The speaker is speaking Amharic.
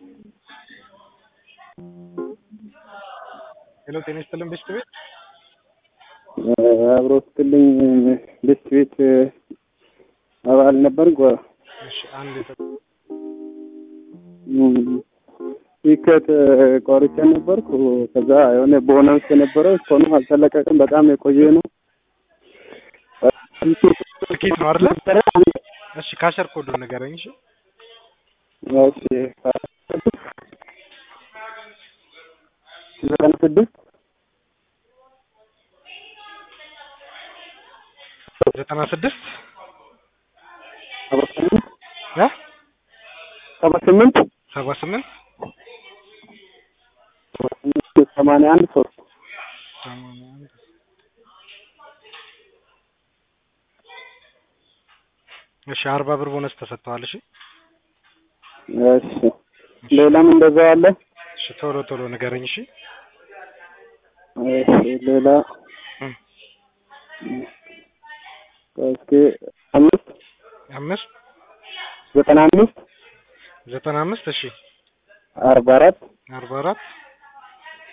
ሄሎ ጤና ይስጥልን ቤስት ቤት አብሮ ስትልኝ ቤስት ቤት አባል ነበር። እሺ አንድ የተ- ቲኬት ቆርጬ ነበርኩ። ከዛ የሆነ ቦነስ የነበረው እስካሁንም አልተለቀቀም። በጣም የቆየ ነው። ትኬት ነው አይደለ? እሺ ካሸር ኮዱን ንገረኝ። እሺ እሺ ዘጠና ስድስት ዘጠና ስድስት ሰባ ስምንት እ ሰባ ስምንት ሰባ ስምንት ሰማንያ አንድ ሶስት ሰማንያ አንድ እሺ አርባ ብር ቦነስ ተሰጥተዋል። እሺ እሺ ሌላም እንደዛ አለ። እሺ ቶሎ ቶሎ ንገረኝ። እሺ እሺ ሌላ እም። እስኪ አምስት አምስት ዘጠና አምስት ዘጠና አምስት እሺ አርባ አራት አርባ አራት